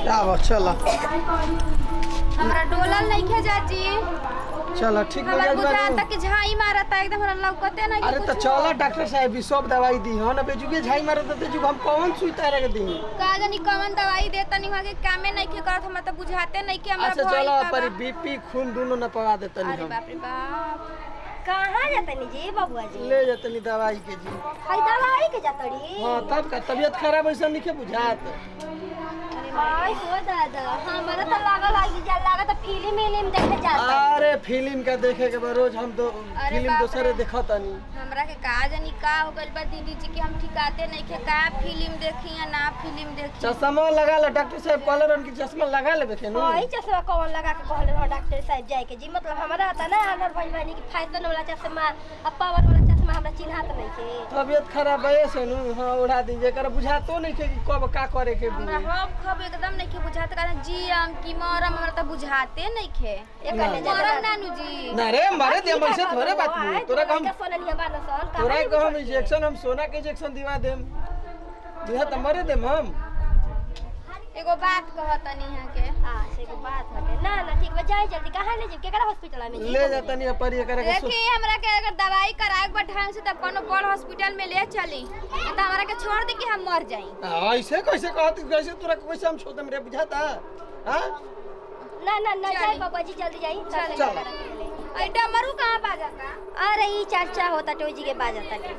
आवा चल हमरा डोलल नइखे जाजी चल ठीक हो हमरा जाए बुझाता कि झाई मारता एकदम हमरा लौकते नहीं अरे तो चल डॉक्टर साहब भी सब दवाई दी हो ना बेजुगे झाई मारो तो तेजुग हम कौन सुई तारे के दी का जानी कौन दवाई दे तनी वहां के कामे नइखे करत हमरा तो बुझाते नहीं कि हमरा अच्छा भइल चलो का पर बा। बीपी खून दोनों न पवा देते अरे हम बाप रे बाप कहाँ जातनी जी बबुआ जी ले जतनी दवाई के जी हई दवाई के जातड़ी हाँ तब का तबीयत खराब ऐसा नहीं के बुझात आई हो दादा हमरा तो लागल आई जा लागत फिल्म विल्म देखे जाता अरे फिल्म का देखे के बा रोज हम दो अरे फिल्म बाप दूसरे रे। देखत तनी हमरा के का जानी का हो गइल बा दीदी जी कि हम ठिकाते नइखे का फिल्म देखी या ना फिल्म देखी चश्मा लगा ले डॉक्टर साहब कहले रहन कि चश्मा लगा लेबे के नु वही चश्मा कौन लगा के कहले रहो डॉक्टर साहब जाए के जी मतलब हमरा आता ना अनर भइल बानी कि फैशन वाला चश्मा आ पावर वाला चश्मा हमरा चिन्हात नहीं के तबीयत खराब है से नु हाँ उड़ा दी जेकर बुझातो नहीं के कि कब का करे के हमरा भी हम खब एकदम नइखे बुझाते कारण जियम कि मरम हमरा तो बुझाते नइखे एक ना। ने मरम नानू जी ना रे मारे दे हमसे थोड़े बात नहीं तोरा का हम सोनन हिया बान सन तोरा को हम इंजेक्शन हम सोना के इंजेक्शन दिवा देम दिहा त मरे देम हम एगो बात कहतनी यहाँ के हां से को बात हटे ना ना ठीक बा जाए जल्दी कहां ले जी केकरा हॉस्पिटल में जी ले जातनी पर ये करे के सु- देखी हमरा के अगर दवाई कराए के ढंग से तब कोनो बड़ हॉस्पिटल में ले चली नहीं तो हमरा के छोड़ दे कि हम मर जाई आ, ऐसे कैसे कहत कैसे तोरा को कैसे हम छोड़ देम रे बुझाता हां ना ना ना जाए चली। बाबा जी जल्दी जाई चल, चल। आई डमरू कहाँ पा जाता अरे ई चाचा होता टोई जी के बाज जाता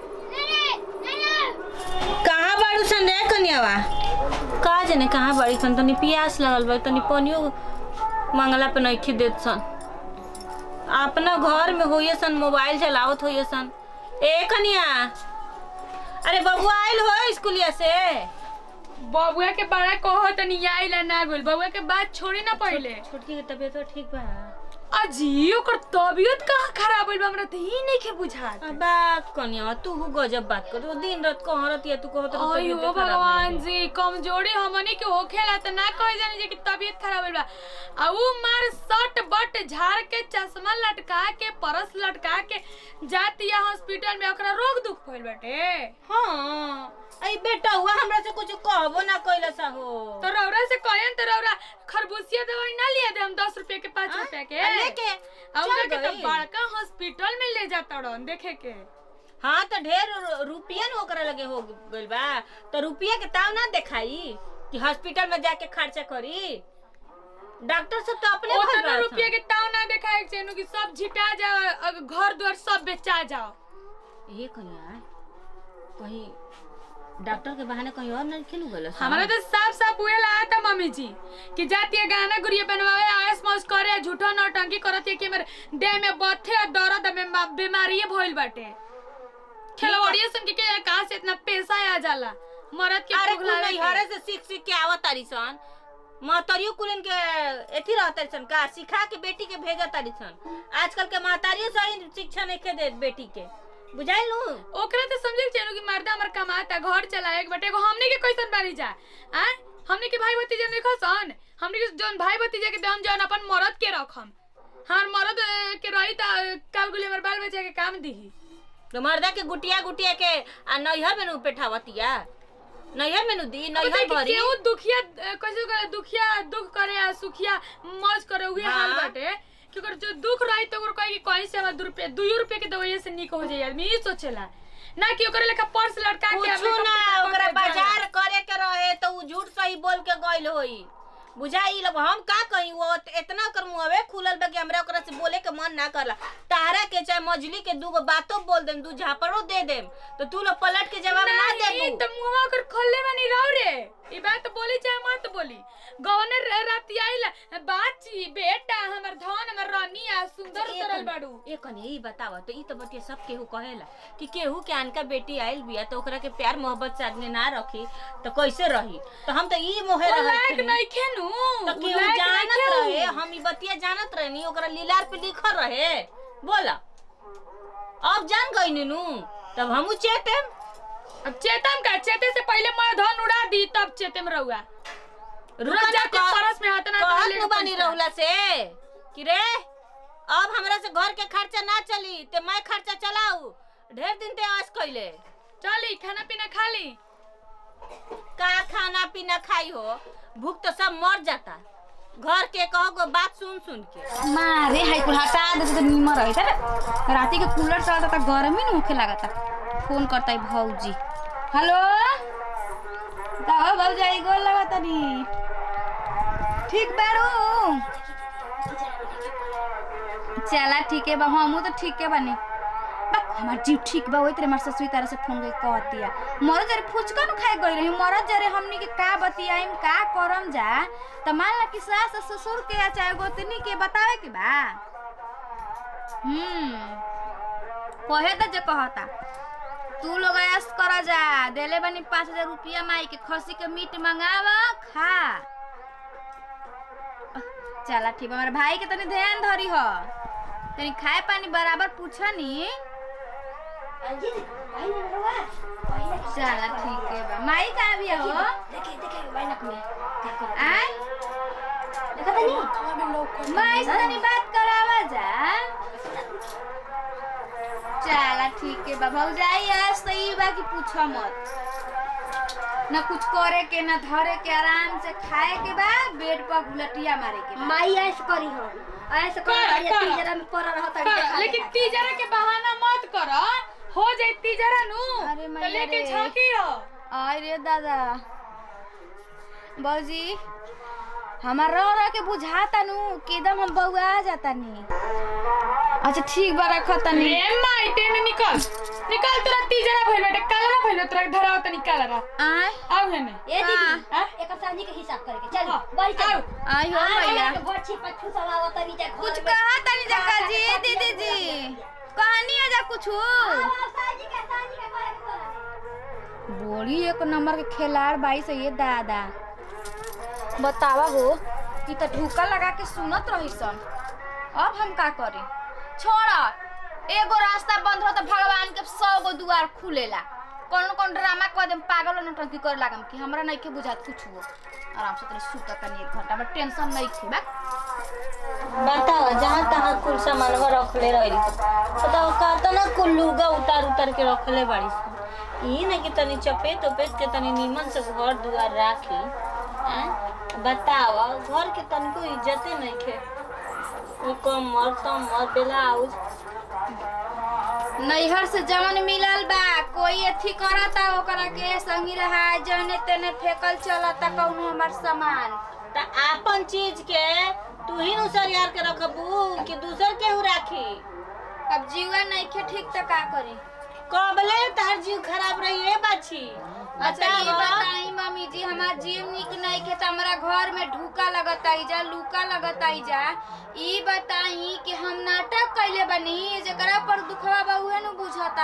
कहाँ बाड़ू सन रे कन्यावा का जाने कहाँ बाड़ी सन तनी प्यास लगल बा तनी पानियो मंगला पे नइखे देत सन अपना घर में होइए सन मोबाइल चलावत होइए सन ए कन्या अरे बबुआ आइल हो स्कूलिया से बबुआ के बड़ा कहो तनी आइला ना गोल बबुआ के बात छोड़ी ना पहिले छोटकी के तबीयत तो ठीक बा अजी ओकर तबीयत कहाँ खराब होइल बा हमरा त ही नहीं के बुझात बा कन्या तू गजब बात कर तू दिन रात कहरत या तू कहत रह अयो तबीयत खराब भगवान नहीं जी कमजोरी हमनी के होखेला त ना कहे जानी जे कि तबीयत खराब होइल बा आ उ मार सट बट झाड़ के चश्मा लटका के परस लटका के जातिया हॉस्पिटल में ओकरा रोग दुख भइल बाटे हाँ आई बेटा हुआ हमरा से कुछ कहबो ना कइला सा हो तो रौरा से कहन तो रौरा खरबूसिया दवाई ना लिया दे हम दस रुपए के पाँच हाँ? रुपए के आ, लेके आ चल उनका के तो गई। बड़का हॉस्पिटल में ले जाता रन देखे के हाँ तो ढेर रु- रुपया न ओकरा लगे हो गइल बा तो रुपया के ताव ना देखाई कि हॉस्पिटल में जाके खर्चा करी डॉक्टर सब तो अपने भर उतना रहत रुपया हन। के ताव ना देखाए के चाहिए कि सब झिटा जाओ अगर घर द्वार सब बेचा जाओ ये कहिया कहीं डॉक्टर के बहाने कहीं और नहीं खेलू गल हमारा तो साफ साफ हुए लाया था मम्मी जी कि जाती है गाना गुड़िया बनवावे आयस मौज करे झूठो नौटंकी करत है कि मेरे देह में बथे और दर्द में मा- बीमारी भइल बाटे खिलवाड़िए सुन के के कहां से इतना पैसा आ जाला मरद के अरे भूख कुल लागे नहीं के। हरे से सीख सीख के आवत तारी सन महतारियो कुलन के एथी रहत तारी सन का सिखा के बेटी के भेजत तारी सन आजकल के महतारियो सही शिक्षा नहीं के दे बेटी के बुझाई लू ओकरा तो समझे के चाहिए कि मर्दा हमर कमाता घर चलाए बटे एगो हमनी के कैसन बारी जा आ हमनी के भाई भतीजा नहीं खसन हमनी के जोन भाई भतीजा के देहम जौन अपन मरद के रखम हमार मरद अ, के रही त काल गुली हमर बाल बच्चा के काम दिही तो मर्दा के गुटिया गुटिया के आ नैहर में नु पेठावतिया नैहर में नु दी अब नैहर देखी भरी केहू दुखिया अ, कैसे करे दुखिया दुख करे आ सुखिया मौज करे उहे हाँ। हाल बाटे कि ओकर जो दुख रही तो ओकर कहे कि कहीं से हमार दू रुपया दू रुपया के दवाई से निक हो जाई आदमी ई सोचेला ना कि ओकरे लेखा पर्स लटका के कुछ makeup ना टेकअप ओकरा करके जाए। बाजार करे के रहे तो उ झूठ सही बोल के गइल होई बुझाई लब हम का कही वो इतना कर मुहवे खुलल बा कि हमरा ओकरा से बोले के मन ना करला तारा के चाहे मजली के दूगो बातो बोल देम दू झापड़ो दे देम तो तू लोग पलट के जवाब ना नहीं, देबू तो मुहवा कर खोलले बनी रहो रे ई बात बोली चाहे मत बोली गवने राती आइला बाची बेटा हमर धन हमर रानी आ सुंदर ए तरल कन- बाड़ू ए कने ई बतावा तो ई तो बतिया सब केहू कहेला कि केहू के अनका बेटी आइल बिया तो ओकरा के प्यार मोहब्बत से आदमी ना रखी तो कैसे रही तो हम तो ई मोहे ओ रहत लायक हनी। नहीं खेनु तो केहू जानत रहे हम ई बतिया जानत रहे ओकरा लीलार पे लिखल रहे बोला अब जान गई नीनू तब हमू चेतेम अब चेतम का चेते से पहले मैं धन उड़ा दी तब चेते में रहुआ रुका रोज जाके कह- परस में हाथ ना कहत डाले नु बानी पैसा। रहुला से कि रे अब हमरा से घर के खर्चा ना चली ते मैं खर्चा चलाऊ ढेर दिन ते आस कइले चली खाना पीना खा ली का खाना पीना खाई हो भूख तो सब मर जाता घर के कहो गो बात सुन सुन के मारे हाई कुल हटा दे तो नीमर रही था राती के कूलर चलता था गर्मी न होखे लागता फोन करता है भौजी हेलो कहो भौजाई गोल लगता नी ठीक बारू चला ठीक है बा हमू तो ठीक है बानी बा हमार जीव ठीक बा वही तेरे मार ससुई तारा से फोन करके कहतिया मरद जरे फुचका न खाए गई रही मरद जरे हमनी के का बतियाइम का करम जा त मान ला कि सास और ससुर के या चाहे गोतनी के बतावे के बा हम्म कहे त जे कहता तू लोग ऐस कर जा देले बनी पाँच हजार रुपया माई के खसी के मीट मंगाव खा चला ठीक बा हमारे भाई के तनी ध्यान धरी हो तनी खाए पानी बराबर पूछा नी चला ठीक है बा माई कहाँ भी हो देखिए देखिए वाइनक में क्या कर आय देखा था नहीं माई से तनी बात करावा जा चला ठीक है बा भौजाई आज तो ई बा कि पूछो मत न कुछ करे के न धरे के आराम से खाए के बा बेड पर गुलटिया मारे के बा माई ऐसे करी हो ऐसे कर कर, बढ़िया कर। तीजरा में पड़ रहा था कर, लेकिन तीजरा के बहाना मत कर हो जाए तीजरा नु अरे तो मैया लेके रे। झांकी हो आय रे दादा बौजी हमार रह रह के बुझाता नु कि एकदम हम बउआ जाता नी अच्छा ठीक बा रखो तनी रे माई तेने निकल निकल तोरा तीजरा भइल बेटे कालरा भइल तोरा धराव त निकाल रहा आय आव हेने ए दीदी हाँ? एक सांझी के हिसाब करके चल हाँ, बढ़ चल आओ। आय हो भैया बच्ची पछू सब आवत तनी जा कुछ कहा तनी जका जी दीदी जी कहानी है जा कुछ सांझी के सांझी के कहे के तोरा बड़ी एक नंबर के खिलाड़ बाई से ये दादा बतावा हो कि त ढूका लगा के सुनत रही सन अब हम का करी छोड़ एगो रास्ता बंद हो तो भगवान के सौ गो दुआर खुलेला कौन कौन ड्रामा कर देम पागल और नौटंकी करे लागम कि हमरा नहीं के बुझात कुछ हो आराम से तनी सुत तनी एक घंटा में टेंशन नहीं थी बा बताओ जहाँ तहाँ कुल सामानवा रखले रही बताओ कहता ना कुल लुगा उतार उतार के रखले बाड़ी सन। ई ना कि तनी चपेट उपेट के तनी नीमन से घर दुआर राखी हैं? बताओ घर के तनिको इज्जते नहीं खे ई कमर तमर ब्लाउज नैहर से जवन मिलल बा कोई अथी करता ओकरा के संगी रहा जने तेने फेकल चलता कौनो हमार सामान त आपन चीज के तू ही नु सरियार के रखबू कि दूसर केहू राखी अब जीवा नहीं खे ठीक तो का करी कबले तार जीव खराब रही है बाछी अच्छा ये बताओ। बताई मम्मी जी हमार जीव निक नहीं के त हमरा घर में ढूका लगताई जा लूका लगताई जा ई बताई कि हम नाटक कैले बनी जेकरा पर दुखवा बा उहे नु बुझता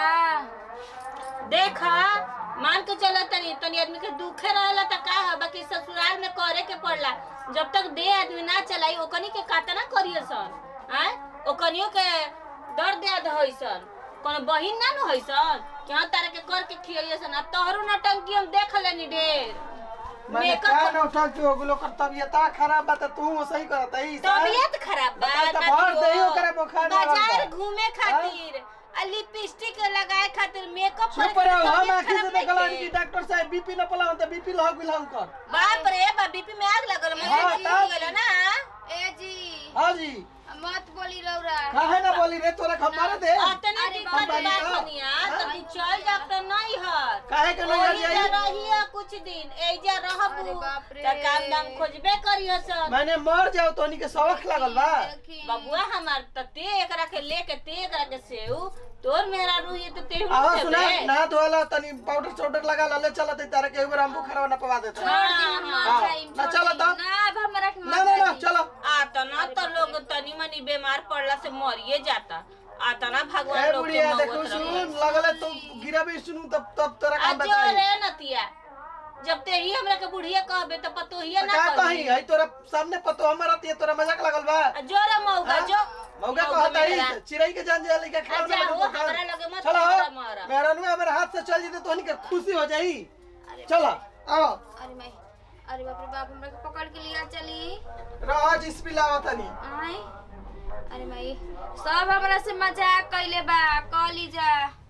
देखा मान के चला तनी तनी आदमी के दुखे रहेला त का है बाकी ससुराल में करे के पड़ला जब तक दे आदमी ना चलाई ओकनी के कातना करिए सन आय ओकनियो के दर्द याद होई सन कोनो बहिन ना न होई सन कि हाँ तारे के कर के खियाइए सन अब तोहरो नटंकी हम देख लेनी ढेर मैंने मेकअप का न उठा के हो गेलो कर तबियत खराब बा त तू सही करत है तबियत खराब बा बताई त ना भर दियो। देही ओकरा बुखार ना बाजार रहता। घूमे खातिर आ लिपस्टिक लगाए खातिर मेकअप करे चुप रहो हम खातिर आखी तबियत से खराब देखला नइखे। कि डॉक्टर साहब बीपी न पला त बीपी लह गेल हम कर बाप रे बा बीपी में आग लगल हाँ, मुझे तब। गेलो ना ए जी हां जी मत बोली रौरा काहे ना बोली रे तोरा हम मारे दे अतने अरे दिक्कत बाप रे बा बाप। दुनिया तो तू चल जा तो नहीं हर काहे के नहीं ओही जा जाई रहिया कुछ दिन एजा रहबू अरे बाप रे। त काम दाम खोजबे करियो सब मैंने मर जाओ तोनी के सबक लागल बा देखी। बबुआ हमार त ते एकरा के लेके ते एकरा के सेऊ तोर मेरा रूही तो ते आवा सुना ना धोला तनी पाउडर चाउडर लगा ले चलत तारे के एगो हम बुखार ना पवा देता छोड़ दी हम मर हाँ, जाइम, ना छोड़ चलो दी। तो। ना अब हमरा के ना मर ना ना जाइम। चलो आता ना तो लोग तनी मनी बीमार पड़ला से मरिए जाता आता ना भगवान ए लोग के बुढ़िया देखो मौत रहे सुन लगले तू गिरा भी सुनू तब तब तोरा काम अजो बताई रे नतिया जब ते ही हमरा के बुढ़िया कहबे त पतोहिया ना का कहबी कही है तोरा सामने पतो हमारा तिया तोरा मजाक लगल बा जोरा मौका हाँ? जो मौका कहता मेरा। ही चिड़ै के जान जाए लेके खाओ अच्छा, वो हमरा लगे मत चलो हमरा मारा। मेरा नु हमारे हाथ से चल जेते तो हनी के खुशी हो जाई चलो आओ अरे मैं अरे बाप रे बाप हमरा के पकड़ के लिया चली राज इस पिलावा तनी आय अरे माई सब हमरा से मजाक कैले बा कली जा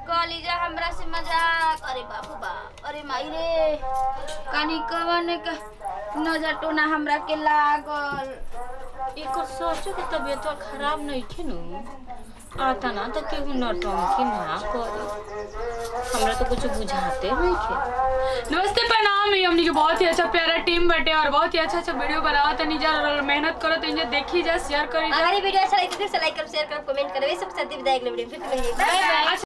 कॉलेजा हमरा से मजाक अरे बाबू बाप अरे माई रे कानी कवन का नजर टोना हमरा के लागल एकर सोचो के तबीयत खराब नहीं थी नु आता ना तो केहू नौटंकी ना करे हमरा तो कुछ बुझाते नहीं थे नमस्ते प्रणाम ये हमनी के बहुत ही अच्छा प्यारा टीम बटे और बहुत ही अच्छा अच्छा वीडियो बनावा तनी जा और मेहनत करो तो इन्हें देखी जा शेयर करी जा अगर ये वीडियो अच्छा लगे तो लाइक करो शेयर करो कमेंट करो ये सब साथ ही विदाई अगले वीडियो में फिर मिलेंगे बाय बाय